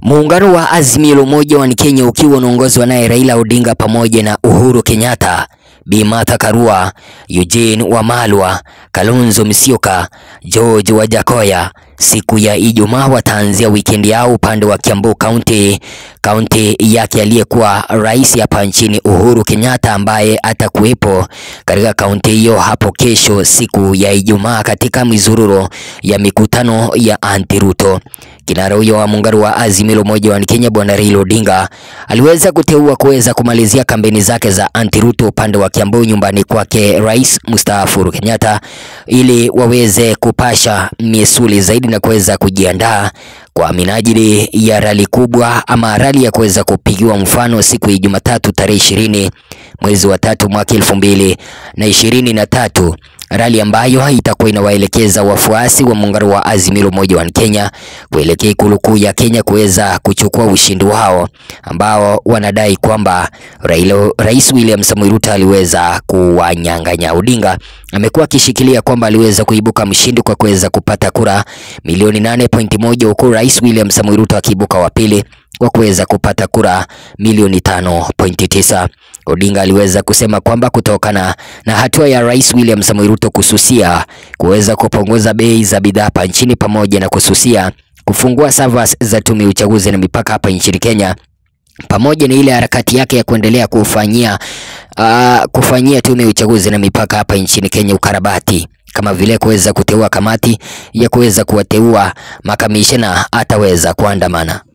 Muungano wa Azimio la Umoja wa Kenya ukiwa unaongozwa naye Raila Odinga pamoja na Uhuru Kenyatta, Bi Martha Karua, Eugene Wamalwa, Kalonzo Musyoka, George Wajakoya siku ya Ijumaa wataanzia wikendi yao upande wa Kiambu County, kaunti yake aliyekuwa rais hapa nchini Uhuru Kenyatta ambaye atakuwepo katika kaunti hiyo hapo kesho siku ya Ijumaa katika mizururo ya mikutano ya anti Ruto. Kinara huyo wa muungano wa Azimio la Umoja wa Kenya Bwana Raila Odinga aliweza kuteua kuweza kumalizia kampeni zake za anti Ruto upande wa Kiambu nyumbani kwake Rais mstaafu Uhuru Kenyatta ili waweze kupasha misuli zaidi na kuweza kujiandaa kwa minajili ya rali kubwa ama rali ya kuweza kupigiwa mfano siku ya Jumatatu tarehe ishirini mwezi wa tatu mwaka elfu mbili na ishirini na tatu rali ambayo itakuwa inawaelekeza wafuasi wa muungano wa Azimio la Umoja wa Kenya kuelekea ikulu kuu ya Kenya kuweza kuchukua ushindi wao ambao wanadai kwamba Raila, Rais William Samoei Ruto aliweza kuwanyang'anya. Odinga amekuwa akishikilia kwamba aliweza kuibuka mshindi kwa kuweza kupata kura milioni 8.1 huku Rais William Samoei Ruto akiibuka wa pili kwa kuweza kupata kura milioni 5.9. Odinga aliweza kusema kwamba kutokana na hatua ya Rais William Samoei Ruto kususia kuweza kupunguza bei za bidhaa hapa nchini pamoja na kususia kufungua servers za tume ya uchaguzi na mipaka hapa nchini Kenya pamoja na ile harakati yake ya kuendelea kufanyia uh, kufanyia tume ya uchaguzi na mipaka hapa nchini Kenya ukarabati kama vile kuweza kuteua kamati ya kuweza kuwateua makamishna ataweza kuandamana.